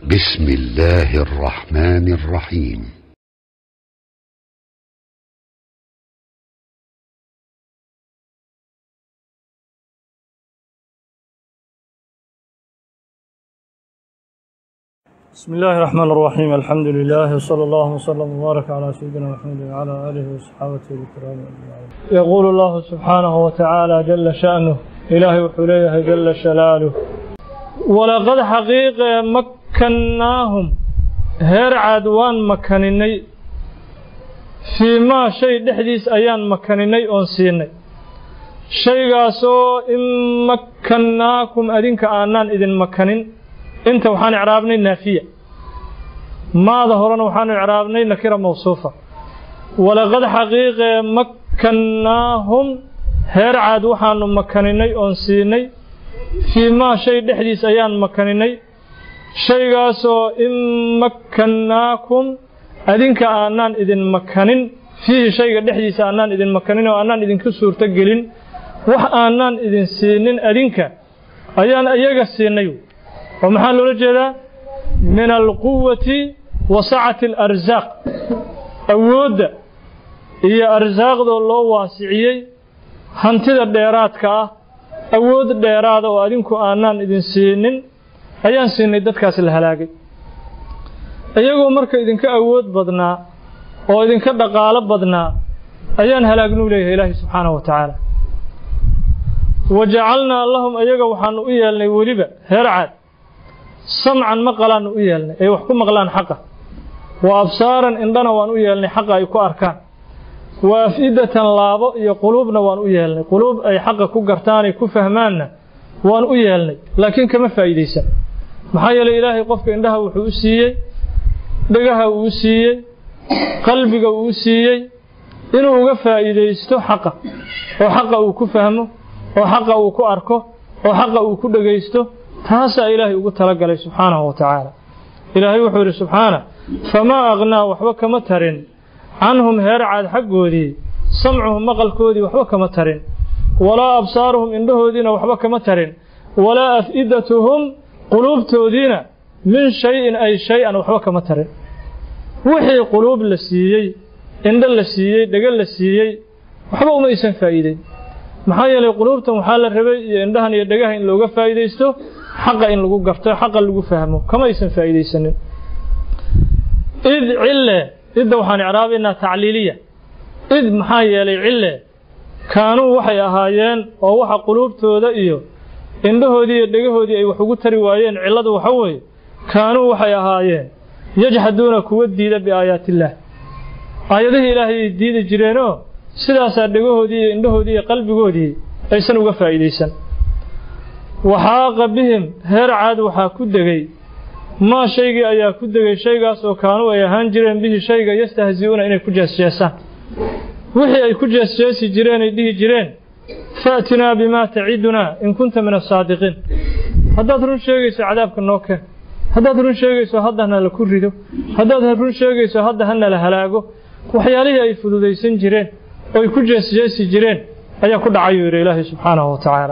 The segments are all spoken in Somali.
بسم الله الرحمن الرحيم بسم الله الرحمن الرحيم الحمد لله وصلى الله وسلم وبارك على سيدنا محمد وعلى آله وصحابته الكرام أجمعين يقول الله سبحانه وتعالى جل شأنه إلهي وحليه جل شلاله ولقد حقيقة مكناهم هير عدوان مكنني فيما شيء دحديس أيان مكنني أنسيني shaygaasoo in makkannaakum adinka aanaan idin makanin inta waxaan icraabnay naafiya maada horena waxaanu icraabnay nakira mawsuufa walaqad xaqiiqee makkannaahum heer caad waxaanu makaninay oon siinay fii maa shay dhexdiis ayaan makaninay shaygaasoo in makkannaakum adinka aanaan idin makanin fiihi shayga dhexdiisa aanaan idin makanin oo aanaan idinku suurto gelin wax aanaan idin siinin adinka ayaan iyaga siinay oo maxaa loola jeedaa min alquwati wa sacati alarsaaq awoodda iyo arsaaqdoo loo waasiciyey hantida dheeraadka ah awood dheeraada oo adinku aanaan idin siinin ayaan siinay dadkaas la halaagay iyagoo marka idinka awood badnaa oo idinka dhaqaalo badnaa ayaan halaagnuu leeyahay ilaahay subxaanahu wa tacaala wajacalnaa lahum ayaga waxaanu u yeelnay weliba heer caad samcan maqalaannu u yeelnay ay wax ku maqlaan xaqa wa absaaran indhana waan u yeelnay xaqa ay ku arkaan wa af-idatan laabo iyo quluubna waan u yeelnay quluub ay xaqa ku gartaanay ku fahmaanna waan u yeelnay laakiin kama faa'iidaysan maxaa yeelay ilaahay qofka indhaha wuxuu u siiyey dhagaha uu u siiyey qalbiga uu u siiyey inuu uga faa'iidaysto xaqa oo xaqa uu ku fahmo oo xaqa uu ku arko oo xaqa uu ku dhegaysto taasaa ilaahay ugu talagalay subxaanahu wa tacaala ilaahay wuxuu yidhi subxaana famaa aqnaa waxba kama tarin canhum heer caad xaggoodii samcuhum maqalkoodii waxba kama tarin walaa absaaruhum indhahoodiina waxba kama tarin walaa af-idatuhum quluubtoodiina min shay-in ay shay-an waxba kama tarin wixii quluub la siiyey indho la siiyey dhego la siiyey waxba uma aysan faa'iideyn maxaa yeelay quluubtan waxaa la rabay iyo indhahan iyo dhegaha in looga faa'iidaysto xaqa in lagu garto xaqa lagu fahmo kama aysan faa'iidaysanin id cille idda waxaan icraabaynaa tacliiliya id maxaa yeelay cille kaanuu waxay ahaayeen oo waxa quluubtooda iyo indhahoodii iyo dhegahoodii ay wax ugu tari waayeen cilladu waxa weeye kaanuu waxay ahaayeen yajxaduuna kuwa diida biaayaatiillaah aayadihii ilaahay ay diidi jireenoo sidaasaa dhegahoodii iyo indhahoodii iyo qalbigoodii aysan uga faa'iidaysan waxaaqa bihim heer caad waxaa ku degay maa shaygii ayaa ku degay shaygaas oo kaanuu ay ahaan jireen bihi shayga yastahzi'uuna inay ku jeesjeesaan wixii ay ku jeesjeesi jireen ay dhihi jireen fa'tinaa bimaa tacidunaa in kunta min asaadiqiin haddaad run sheegayso cadaabka noo keen haddaad run sheegayso hadda hana la ku rido haddaad run sheegayso hadda hana la halaago waxyaalihii ay fududaysan jireen oo ay ku jeesjeesi jireen ayaa ku dhacayuu yidhi ilaahay subxaanahu wa tacaala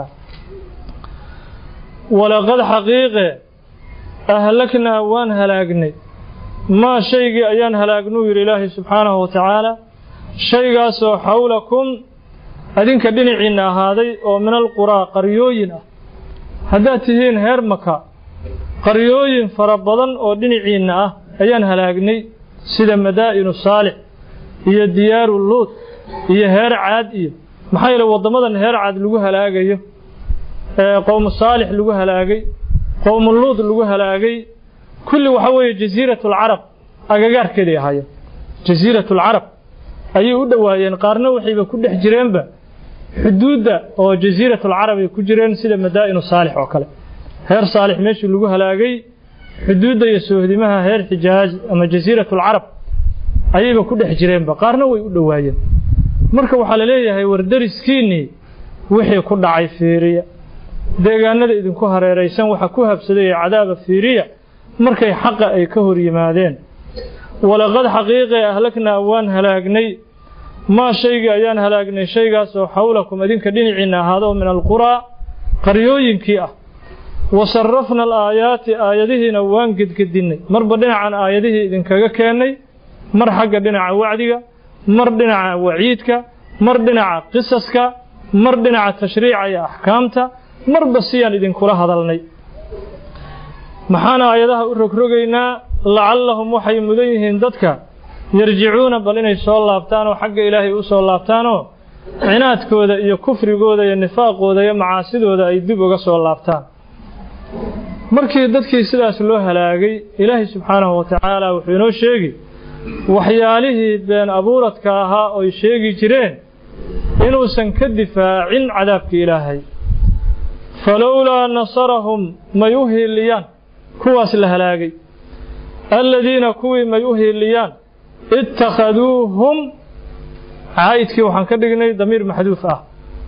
walaqad xaqiiqe ahlaknaa waan halaagnay maa shaygii ayaan halaagnuu yidhi ilaahay subxaanahu wa tacaala shaygaasoo xawlakum adinka dhinaciinna ahaaday oo min alquraa qaryooyin ah haddaad tihiin heer maka qaryooyin fara badan oo dhinaciinna ah ayaan halaagnay sida madaa'inu saalix iyo diyaaru luud iyo heer caad iyo maxaa yeele waddamadan heer caad lagu halaagayo ee qowmu saalix lagu halaagay qowmu luud lagu halaagay kulli waxa weeye jasiiratulcarab agagaarkeeday ahaayeen jasiiratulcarab ayay u dhowaayeen qaarna waxayba ku dhex jireenba xuduudda oo jasiiratulcarab ay ku jireen sida madaa'inu saalix oo kale heer saalix meeshii lagu halaagay xuduudda iyo soohdimaha heer xijaaj ama jasiiratulcarab ayayba ku dhex jireenba qaarna way u dhowaayeen marka waxaa la leeyahay wardariskiinnii wixii ku dhacay fiiriya deegaanada idinku hareeraysan waxa ku habsaday ee cadaaba fiiriya markay xaqa ay ka hor yimaadeen walaqad xaqiiqee ahlaknaa waan halaagnay maa shaygii ayaan halaagnay shaygaasoo xawlakum idinka dhinaciinna ahaado min alquraa qaryooyinkii ah wa sarafna alaayaati aayadihiina waan gedgedinnay marba dhinacan aayadihii idinkaga keennay mar xagga dhinaca wacdiga mar dhinaca waciidka mar dhinaca qisaska mar dhinaca tashriica iyo axkaamta marba siyaan idinkula hadalnay maxaan aayadaha u rogrogaynaa lacallahum waxay mudan yihiin dadka yarjicuuna bal inay soo laabtaanoo xagga ilaahay u soo laabtaanoo cinaadkooda iyo kufrigooda iyo nifaaqooda iyo macaasidooda ay dib uga soo laabtaan markii dadkii sidaas loo halaagay ilaahay subxaanahu wa tacaala wuxuu inoo sheegi waxyaalihii been abuuradka ahaa oy sheegi jireen inuusan ka difaacin cadaabkii ilaahay falowlaa nasarahum may u hiiliyaan kuwaas la halaagay aladiina kuwii may u hiiliyaan ittakhaduuhum caa'idkii waxaan ka dhignay damiir maxduuf ah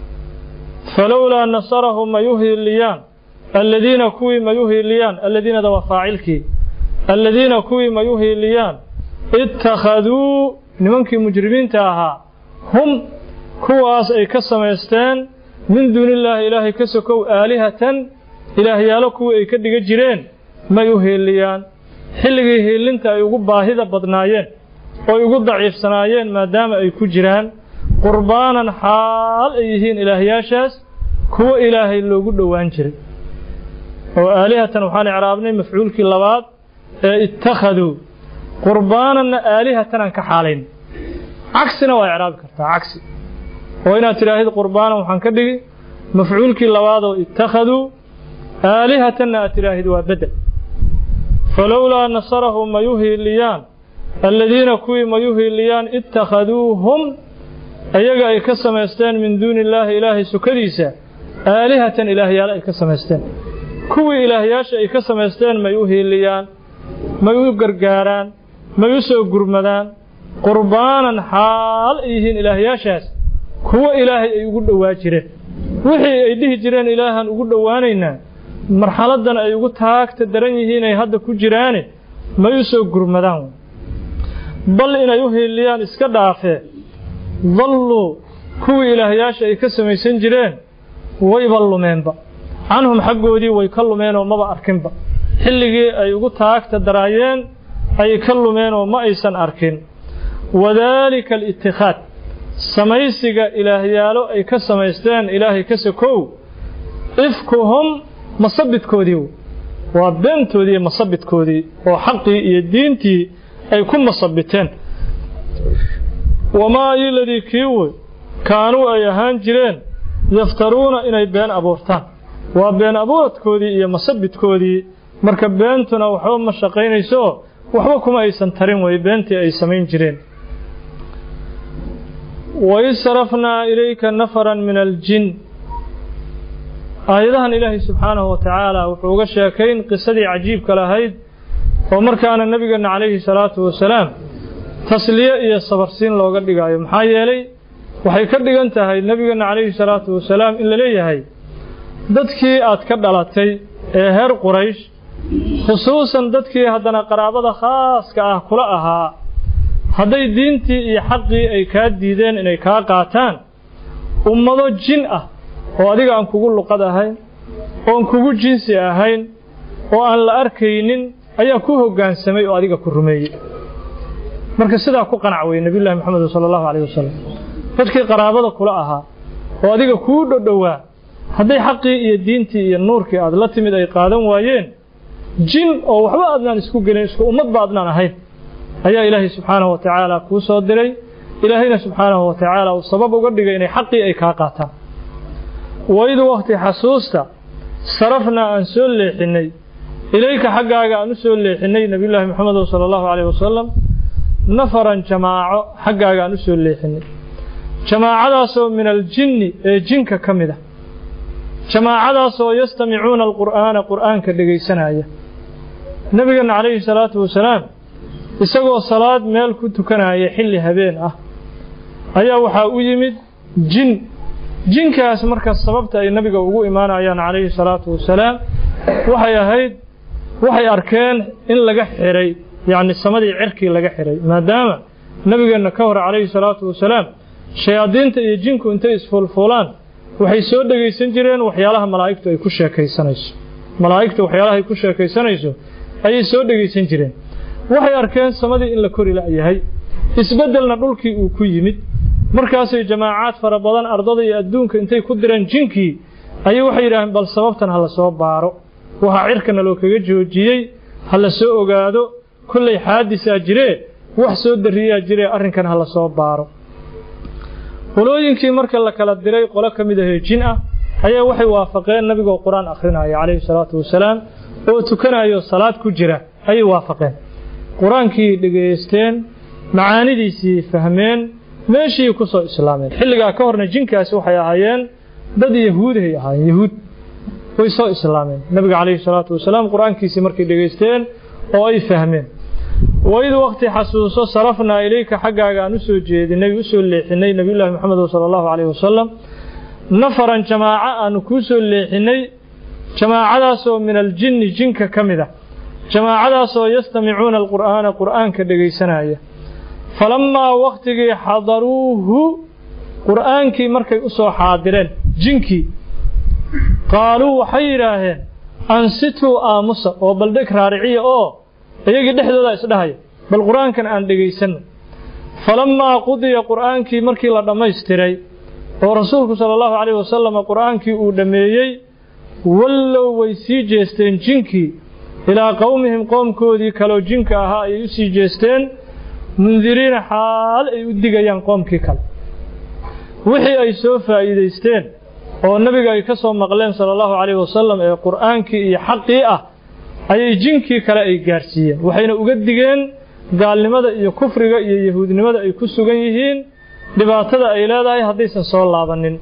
falowlaa nasarahum may u hiiliyaan aladiina kuwii may u hiiliyaan aladiinada waa faacilkii aladiina kuwii may u hiiliyaan ittakhaduu nimankii mujrimiinta ahaa hum kuwaas ay ka samaysteen min duunillaahi ilaahay ka sokow aalihatan ilaahyaalo kuwii ay ka dhiga jireen may u hiiliyaan xilligii hiilinta ay ugu baahida badnaayeen oy ugu daciifsanaayeen maadaama ay ku jiraan qurbaanan xaal ay yihiin ilaahyaashaas kuwo ilaahay loogu dhowaan jiray oo aalihatan waxaan icraabnay mafcuulkii labaad ee ittakhaduu qurbaananna aalihatan aan ka xaalayn cagsina waa icraabi kartaa cagsi oo inaad tidhaahid qurbaanan waxaan ka dhigi mafcuulkii labaadoo ittakhaduu aalihatanna aad tidhaahid waa bedel falowlaa nasarahum may u hiiliyaan aladiina kuwii may u hiiliyaan ittakhaduuhum ayaga ay ka samaysteen min duuni illaahi ilaahay sukadiisa aalihatan ilaahyaalo ay ka samaysteen kuwii ilaahyaasha ay ka samaysteen may u hiiliyaan may u gargaaraan may u soo gurmadaan qurbaanan xaal ay yihiin ilaahyaashaas kuwo ilaahay ay ugu dhowaa jireen wixii ay dhihi jireen ilaahan ugu dhowaanaynaa marxaladdan ay ugu taagta daran yihiin ay hadda ku jiraane may u soo gurmadaan bal inay u hiiliyaan iska dhaafee dalluu kuwii ilaahyaasha ay ka samaysan jireen wayba lumeenba canhum xaggoodii way ka lumeenoo maba arkinba xilligii ay ugu taagta daraayeen ayay ka lumeenoo ma aysan arkin wadaalika alitikhaad samaysiga ilaahyaalo ay ka samaysteen ilaahay ka sokow ifkuhum masabidkoodii waa beentoodii iyo masabidkoodii oo xaqii iyo diintii ay ku masabiteen wamaa iladii kii wey kaanuu ay ahaan jireen yaftaruuna inay been abuurtaan waa been abuuradkoodii iyo masabidkoodii marka beentuna waxba ma shaqaynayso waxba kuma aysan tarin wey beentii ay samayn jireen waid sarafnaa ilayka nafaran min aljin aayadahan ilaahay subxaanahu wa tacaala wuxuu uga sheekayn qisadii cajiibka lahayd oo markaana nebigeenna calayhi salaatu wasalaam tasliye iyo sabarsiin looga dhigaayo maxaa yeelay waxay ka dhigan tahay nebigeenna calayhi salaatu wasalaam in la leeyahay dadkii aad ka dhalatay ee heer quraysh khusuusan dadkii haddana qaraabada khaaska ah kula ahaa hadday diintii iyo xaqii ay kaa diideen inay kaa qaataan ummado jin ah oo adiga aan kugu luqad ahayn oon kugu jinsi ahayn oo aan la arkaynin ayaa ku hoggaansamay oo adiga ku rumeeyey marka sidaa ku qanac weye nebiyullahi moxamed sala allahu calayh wasalam dadkii qaraabada kula ahaa oo adiga kuu dhodhowaa hadday xaqii iyo diintii iyo nuurkii aad la timid ay qaadan waayeen jin oo waxba adnaan isku gelin isku ummadba adnaan ahayn ayaa ilaahay subxaanahu wa tacaala kuu soo diray ilaahayna subxaanahu wa tacaala uu sabab uga dhigay inay xaqii ay kaa qaataan waid wakhti xasuusta sarafnaa aan soo leexinnay ilayka xaggaaga aan u soo leexinnay nebiyullaahi moxamed sala allahu calayh wasalam nafaran jamaaco xaggaaga aan u soo leexinnay jamaacadaasoo min aljinni ee jinka ka mid ah jamaacadaasoo yastamicuuna alqur'aana qur'aanka dhegaysanaya nebigeenna calayhi salaatu wasalaam isagoo salaad meel ku tukanaya xilli habeen ah ayaa waxaa u yimid jin jinkaas marka sababta ay nabiga ugu imaanayaan calayhi salaatu wasalaam waxay ahayd waxay arkeen in laga xiray yacni samadii cirkii laga xiray maadaama nebigeenna ka hor calayhi salaatu wasalaam shayaadiinta iyo jinku intay isfuulfuulaan waxay soo dhegaysan jireen waxyaalaha malaa'igtu ay ku sheekaysanayso malaa'igta waxyaalahay ku sheekaysanayso ayay soo dhegaysan jireen waxay arkeen samadii in la kori la'yahay isbeddelna dhulkii uu ku yimid markaasay jamaacaad fara badan ardada iyo adduunka intay ku direen jinkii ayay waxay yidhaaheen bal sababtan ha la soo baaro waxaa cirkana loo kaga joojiyey ha la soo ogaado kollay xaadisaa jiree wax soo darriyaa jiree arrinkan ha la soo baaro qolooyinkii marka la kala diray qolo ka mid ahee jin ah ayaa waxay waafaqeen nabigoo qur-aan akhrinaya calayhi salaatu wasalaam oo tukanayo salaad ku jira ayay waafaqeen qur-aankii dhegaysteen macaanidiisii fahmeen meeshii ku soo islaameen xilligaa ka horna jinkaasi waxay ahaayeen dad yahuudahay ahaayeen yahuud way soo islaameen nabiga calayhi salaatu wasalaam qur-aankiisii markay dhegaysteen oo ay fahmeen waid waqti xasuuso sarafnaa ilayka xaggaaga aan u soo jeedinay u soo leexinay nebiyullaahi moxamed sala allahu calayhi wasalam nafaran jamaaco aanu kuu soo leexinay jamaacadaasoo min aljinni jinka ka mid ah jamaacadaasoo yastamicuuna alqur'aana qur'aanka dhegaysanaya falammaa wakhtigii xadaruuhu qur'aankii markay u soo xaadireen jinkii qaaluu waxay yidhaaheen ansituu aamusa oo baldheg raariciya oo iyagii dhexdooda isdhahaya bal qur'aankan aan dhegaysanno falammaa qudiya qur'aankii markii la dhammaystiray oo rasuulku sala allahu calayh wasalam qur'aankii uu dhammeeyey wallow way sii jeesteen jinkii ilaa qowmihim qoomkoodii kaloo jinka ahaa ayay u sii jeesteen mundiriina xaal ay u digayaan qoomkii kale wixii ay soo faa'iidaysteen oo nabiga ay ka soo maqleen sala allahu calayh wasalam ee qur'aankii iyo xaqii ah ayay jinkii kale ay gaadhsiiyeen waxayna uga digeen gaalnimada iyo kufriga iyo yahuudnimada ay ku sugan yihiin dhibaatada ay leedahay haddaysan soo laabanin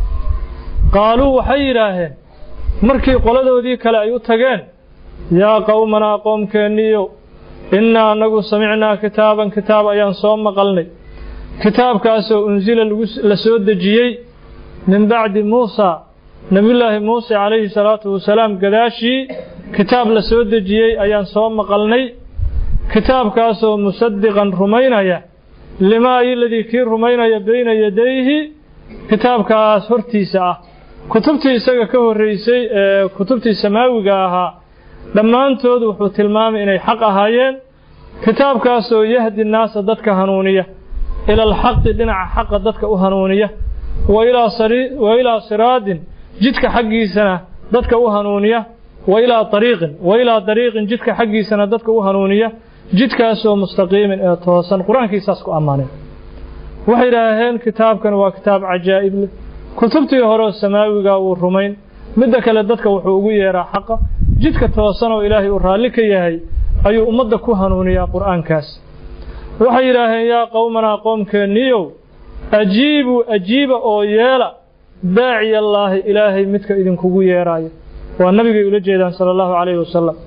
qaaluu waxay yidhaaheen markii qoladoodii kale ay u tageen yaa qowmanaa qoomkeenniiyow innaa annagu samicnaa kitaaban kitaab ayaan soo maqalnay kitaabkaasoo unsila la soo dejiyey min bacdi muusaa nebiyullaahi muuse calayhi salaatu wasalaam gadaashii kitaab la soo dejiyey ayaan soo maqalnay kitaabkaasoo musadiqan rumaynaya limaa iladii kii rumaynaya bayna yadayhi kitaabkaas hortiisa ah kutubtii isaga ka horraysay ee kutubtii samaawiga ahaa dhammaantood wuxuu tilmaamay inay xaq ahaayeen kitaabkaasoo yahdi naasa dadka hanuuniya ila alxaqi dhinaca xaqa dadka u hanuuniya wa ilaa siraadin jidka xaggiisana dadka u hanuuniya wa ilaa ariiqin wa ilaa dariiqin jidka xaggiisana dadka u hanuuniya jidkaasoo mustaqiimin ee toosan qur-aankiisaas ku ammaaneen waxay idhaaheen kitaabkan waa kitaab cajaa'ib leh kutubtii horeoo samaawiga wuu rumayn midda kale dadka wuxuu ugu yeeraa xaqa jidka toosan oo ilaahay uu raalli ka yahay ayuu ummadda ku hanuuniyaa qur'aankaas waxay yidhaaheen yaa qowmanaa qoomkeenniyow ajiibuu ajiiba oo yeela daaciyallaahi ilaahay midka idinkugu yeeraayo waa nabigay ula jeedaan sala allahu calayhi wasalam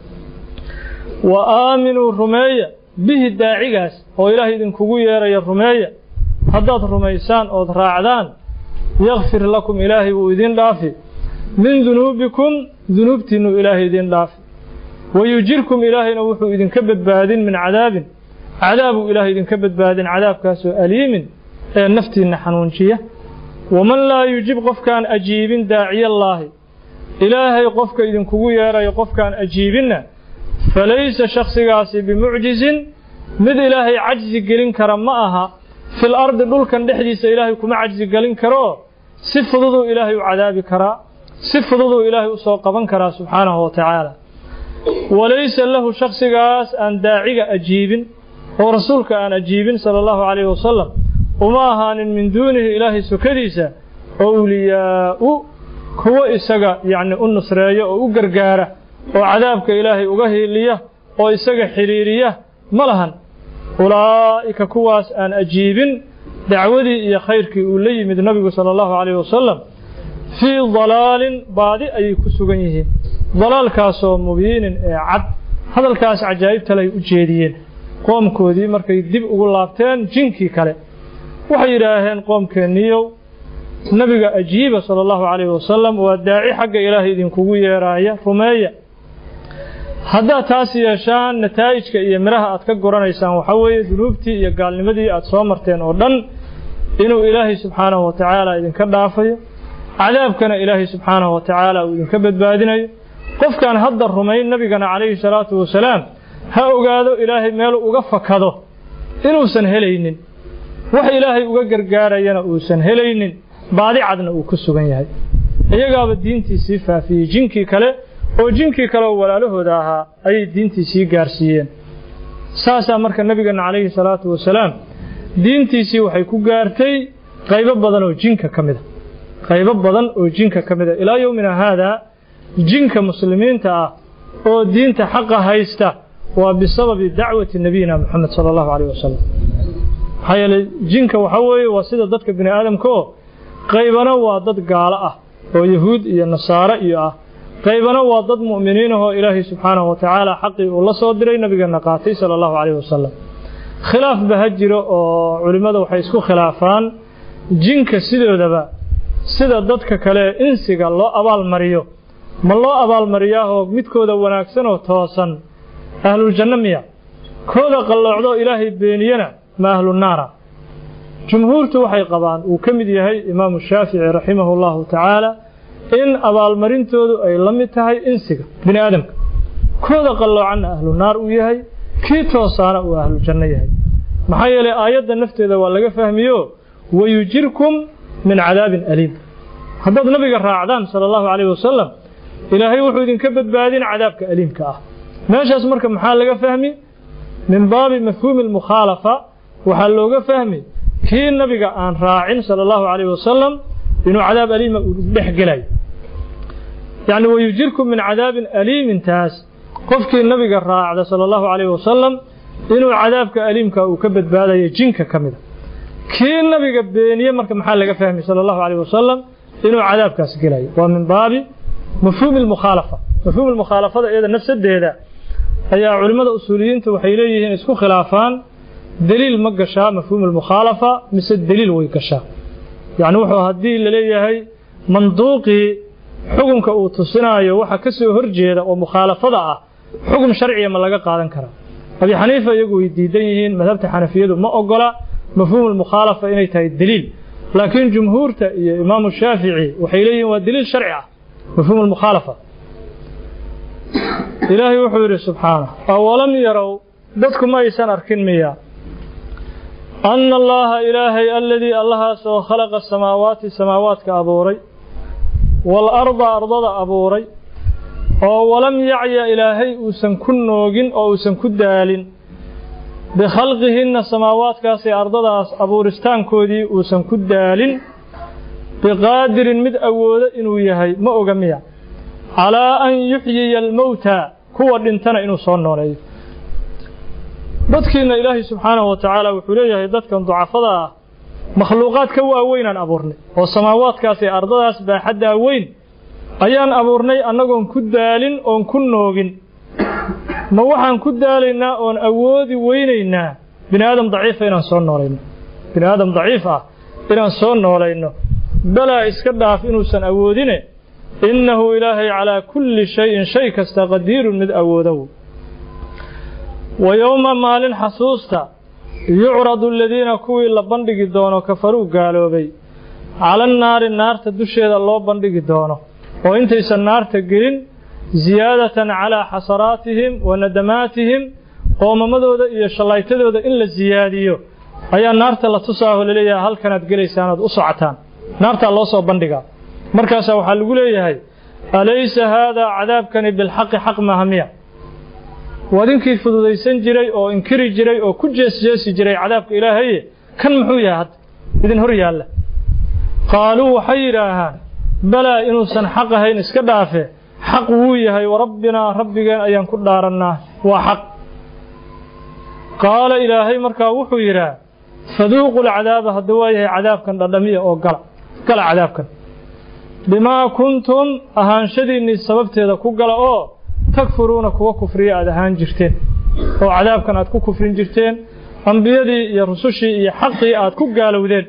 wa aaminuu rumeeya bihi daacigaas oo ilaahay idinkugu yeeraya rumeeya haddaad rumaysaan ood raacdaan yakfir lakum ilaahay wuu idin dhaafi min dunuubikum dunuubtiinnu ilaahay idin dhaafi wayujirkum ilaahayna wuxuu idinka badbaadin min cadaabin cadaabuu ilaahay idinka badbaadin cadaabkaasoo aliimin ee naftiinna xanuunjiya waman laa yujib qofkaan ajiibin daaciyallaahi ilaahay qofka idinkugu yeerayo qofkaan ajiibinna falaysa shakhsigaasi bimucjizin mid ilaahay cajzi gelin kara ma aha fil ardi dhulkan dhexdiisa ilaahay kuma cajzi gelin karoo si fududuu ilaahay u cadaabi karaa si fududuu ilaahay u soo qaban karaa subxaanahu wa tacaala walaysa lahu shakhsigaas aan daaciga ajiibin oo rasuulka aan ajiibin sala allahu calayhi wasalam uma ahaanin min duunihi ilaahay sokadiisa owliyaa'u kuwo isaga yacni u nusreeya oo u gargaara oo cadaabka ilaahay uga hiiliya oo isaga xidhiiriya ma lahan ulaa'ika kuwaas aan ajiibin dacwadii iyo khayrkii uu la yimid nabigu sala allahu calayhi wasalam fii dalaalin baadi ayay ku sugan yihiin dalaalkaasoo mubiinin ee cad hadalkaas cajaa'ibtalay u jeediyeen qoomkoodii markay dib ugu laabteen jinkii kale waxay yidhaaheen qoomkeenniyow nabiga ajiiba sala allahu calayhi wasalam waa daaci xagga ilaahay idinkugu yeeraaya rumeeya haddaad taas yeeshaan nataa'ijka iyo midhaha aad ka goranaysaan waxaa weeye dunuubtii iyo gaalnimadii aad soo marteen oo dhan inuu ilaahay subxaanahu wa tacaala idinka dhaafayo cadaabkana ilaahay subxaanahu wa tacaala uu idinka badbaadinayo qofkaan hadda rumayn nabigana calayhi salaatu wasalaam ha ogaado ilaahay meeluu uga fakado inuusan helaynin wax ilaahay uga gargaarayana uusan helaynin baadi cadna uu ku sugan yahay iyagaaba diintii sii faafiyey jinkii kale oo jinkii kale oo walaalahooda ahaa ayay diintii sii gaarsiiyeen saasaa marka nabigeena calayhi salaatu wasalaam diintiisii waxay ku gaartay qaybo badan oo jinka ka mida qaybo badan oo jinka ka mida ilaa yowmina haadaa jinka muslimiinta ah oo diinta xaqa haysta waa bisababi dacwati nabiyina moxamed sala allahu calayh wasalam maxaa yeelay jinka waxaa weeye waa sida dadka bini aadamka oo qaybana waa dad gaalo ah oo yahuud iyo nasaare iyo ah qaybana waa dad mu'miniin ahoo ilaahay subxaanahu wa tacaala xaqii uu la soo diray nabigeenna qaatay sala allahu calayh wasalam khilaaf ba ha jiro oo culimmada waxay isku khilaafaan jinka sidoodaba sida dadka kale insiga loo abaalmariyo ma loo abaalmariyaahoo midkooda wanaagsan oo toosan ahluljanno miya kooda qalloocdoo ilaahay beeniyana ma ahlu naara jumhuurtu waxay qabaan uu ka mid yahay imaamu shaafici raximahu llahu tacaala in abaalmarintoodu ay la mid tahay insiga bini aadamka kooda qalloocanna ahlu naar uu yahay kii toosaana uu ahlu janno yahay maxaa yeelay aayadda nafteeda waa laga fahmiyo wayujirkum min cadaabin aliim haddaad nabiga raacdaan sala allahu calayhi wasalam ilaahay wuxuu idinka badbaadin cadaabka aliimka ah meeshaas marka maxaa laga fahmi min baabi mafhuumi almukhaalafa waxaa looga fahmi kii nabiga aan raacin sala allahu calayhi wasalam inuu cadaab aliima uu dhex gelayo yacni wayujirkum min cadaabin aliimintaas qofkii nabiga raacda sala allahu calayhi wasalam inuu cadaabka aliimka uu ka badbaadayo jinka ka mida kii nabiga beeniye marka maxaa laga fahmi sala allahu calayhi wasalam inuu cadaabkaas gelayo waa min baabi mafhuumi almukhaalafa mafhuumi almukhaalafada iyada nafsadeeda ayaa culimmada usuuliyiinta waxay leeyihiin isku khilaafaan deliil ma gashaa mafhuum almukhaalafa mise deliil way gashaa yacni wuxuu haddii laleeyahay manduuqii xukunka uu tusinaayo waxa ka soo horjeeda oo mukhaalafada ah xukun sharciya ma laga qaadan karaa abi xaniifa iyagu way diidan yihiin madhabta xanafiyadu ma ogola mafhuum almukhaalafa inay tahay deliil laakiin jumhuurta iyo imaamu shaafici waxay leeyihiin waa deliil sharci ah mafhuum almukhaalafa ilaahay wuxuu yidhi subxaanah awalam yarow dadku ma aysan arkin miya anna allaha ilaahay aladii allahaasoo khalaqa samaawaati samaawaadka abuuray waalarda ardada abuuray oo walam yacya ilaahay uusan ku noogin oo uusan ku daalin bikhalqihinna samaawaadkaasee ardadaas abuuristaankoodii uusan ku daalin biqaadirin mid awoodo inuu yahay ma oga miya calaa an yuxyiya almowta kuwa dhintana inuu soo nooleeyo dadkiina ilaahay subxaanahu wa tacaala wuxuu leeyahay dadkan ducafada ah makhluuqaad ka waaweynaan abuurnay oo samaawaadkaas ee ardadaas baaxaddaa weyn ayaan abuurnay annagoon ku daalin oon ku noogin ma waxaan ku daalaynaa oon awoodi weynaynaa bini aadam daciifa inaan soo noolayno bini aadam daciif ah inaan soo noolayno balaa iska dhaaf inuusan awoodine innahu ilaahay calaa kulli shayin shay kasta qadiirun mid awoodow wa yowma maalin xasuusta yucradu aladiina kuwii la bandhigi doono kafaruu gaaloobay cala annaari naarta dusheeda loo bandhigi doono oo intaysan naarta gelin ziyaadatan calaa xasaraatihim wa nadamaatihim qoomamadooda iyo shallaytadooda in la siyaadiyo ayaa naarta la tusaaho laleeyahay halkanaad gelaysaan ood u socotaan naartaa loo soo bandhigaa markaasaa waxaa lagu leeyahay alaysa haadaa cadaabkani bilxaqi xaq maaha miya wadinkii fududaysan jiray oo inkiri jiray oo ku jeesjeesi jiray cadaabka ilaahaye kan muxuu yahay hadda idin hor yaalla qaaluu waxay yidhaahaan balaa inuusan xaq ahayn iska dhaafe xaq wuu yahay warabbinaa rabbigeen ayaan ku dhaarannaa waa xaq qaala ilaahay markaa wuxuu yidhaa faduuqu lcadaaba hadda waa yahay cadaabkan dhadhamiya oo gala gala cadaabkan bimaa kuntum ahaanshadiinnii sababteeda ku gala oo takfuruuna kuwa kufriya aad ahaan jirteen oo cadaabkan aad ku kufrin jirteen ambiyadii iyo rusushii iyo xaqii aad ku gaalowdeen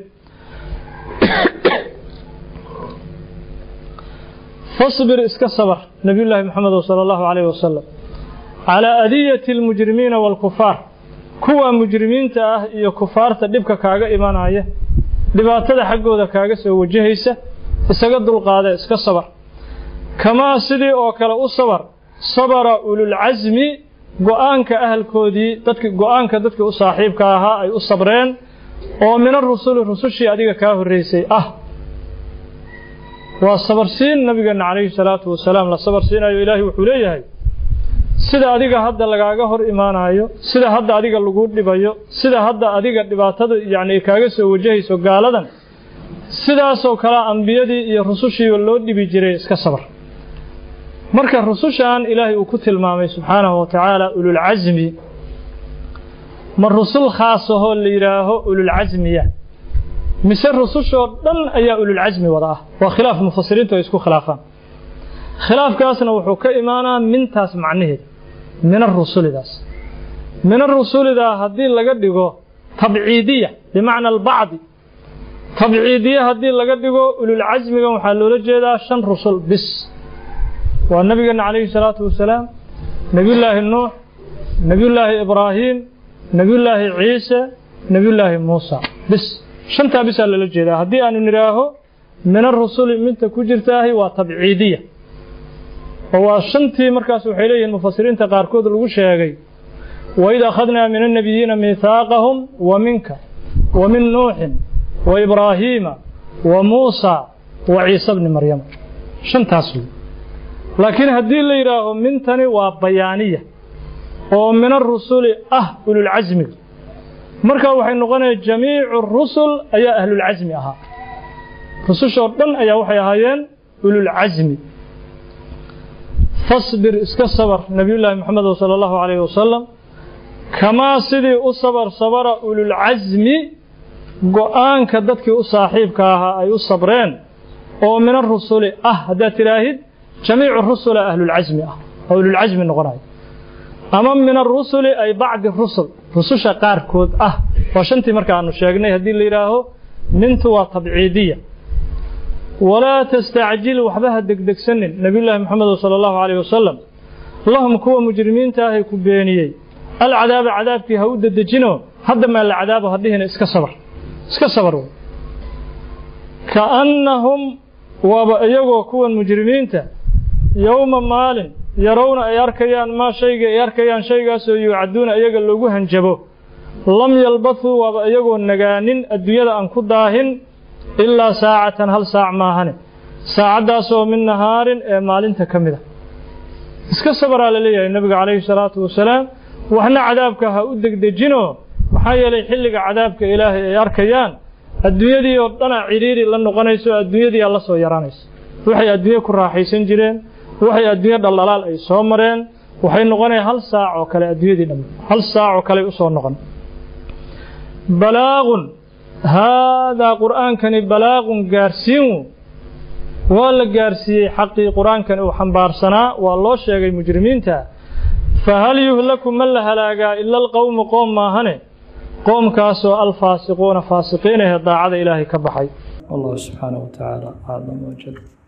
fasbir iska sabar nebiyullaahi moxamedo sala allahu calayhi wasalam calaa adiyati almujrimiina waalkufaar kuwa mujrimiinta ah iyo kufaarta dhibka kaaga imanaya dhibaatada xaggooda kaaga soo wajahaysa isaga dulqaada iska sabar kamaa sidii oo kale u sabar sabara ululcasmi go-aanka ahalkoodii dadki go-aanka dadkii u saaxiibka ahaa ay u sabreen oo min arusuli rusushii adiga kaa horreysay ah waa sabarsiin nabigeenna calayhi salaatu wasalaam la sabarsiinayo ilaahay wuxuu leeyahay sida adiga hadda lagaaga hor imaanayo sida hadda adiga lagu dhibayo sida hadda adiga dhibaatada yacni kaaga soo wajahayso gaaladan sidaasoo kale ambiyadii iyo rusushiiba loo dhibi jiray iska sabar marka rusushan ilaahay uu ku tilmaamay subxaanahu wa tacaala ululcasmi ma rusul khaasahoo la yidhaaho ululcasmiya mise rusushoo dhan ayaa ululcasmi wada ah waa khilaaf mufasiriintu ay isku khilaafaan khilaafkaasna wuxuu ka imaanaa mintaas macnaheeda min arusulidaas min arusulidaa haddii laga dhigo tabciidiya bimacna albacdi tabciidiye haddii laga dhigo ululcasmigan waxaa loola jeedaa shan rusul bis waa nabigeena calayhi salaatu wasalaam nebiyullaahi nuux nebiyullaahi ibraahiim nebiyullaahi ciise nebiyullaahi muusa bis shantaa bisaa loola jeedaa haddii aanu nidhaaho min arusuli minta ku jirtaahi waa tabciidiya oo waa shantii markaas waxay leeyihiin mufasiriinta qaarkood lagu sheegay waid akhadnaa min annabiyiina miihaaqahum wa minka wa min nuuxin wa ibraahiima wa muusa wa ciise bni maryama shantaas wey laakiin haddii la yidhaaho mintani waa bayaaniya oo min arusuli ah ululcasmiga markaa waxay noqonaya jamiicu rusul ayaa ahlulcasmi ahaa rusushoo dhan ayaa waxay ahaayeen ululcasmi fasbir iska sabar nebiyullaahi moxamed sala allahu calayhi wasalam kamaa sidii u sabar sabara ululcasmi go-aanka dadkii u saaxiibka ahaa ay u sabreen oo min arusuli ah haddaad tidhaahid jamiicu rusula ahlulcasmi ah oo ululcasmi noqonayo ama min arusuli ay bacdi rusul rususha qaarkood ah waa shantii marka aanu sheegnay haddii la yidhaaho mintu waa tabciidiya walaa tastacjil waxba ha degdegsanin nebiyullaahi moxamed sala allahu calayh wasalam lahum kuwa mujrimiinta ahay ku beeniyey alcadaaba cadaabkii ha u dedejino hadda maa la cadaabo hadhihina iska sabar iska sabar wey kaannahum waaba iyagoo kuwan mujrimiinta yowma maalin yarowna ay arkayaan maa shayga ay arkayaan shaygaasoo yuucaduuna iyaga loogu hanjabo lam yalbathuu waaba iyagoo nagaanin adduunyada aan ku daahin ilaa saacatan hal saac maahane saacaddaasoo min nahaarin ee maalinta ka mid a iska sabaraa la leeyahay nebiga calayhi salaatu wasalaam waxna cadaabka ha u degdejinoo maxaa yeelay xilliga cadaabka ilaahay ay arkayaan adduunyadii oo dhana cidhiiri la noqonayso adduunyadii la soo yaraanaysa waxay adduunye ku raaxaysan jireen waxay adduunye dhaldhalaal ay soo mareen waxay noqonaya hal saac oo kale adduunyadii dhamma hal saac oo kale usoo noqon balaaqun haadaa qur'aankani balaaqun gaarsiin waa la gaarsiiyey xaqii qur-aankani uu xambaarsanaa waa loo sheegay mujrimiinta fahal yuhlaku ma la halaagaa ila alqowmu qoom maahane qoomkaasoo alfaasiquuna faasiqiin ahee daacada ilaahay ka baxay wallahu subxaanahu wa tacaala aclam wajal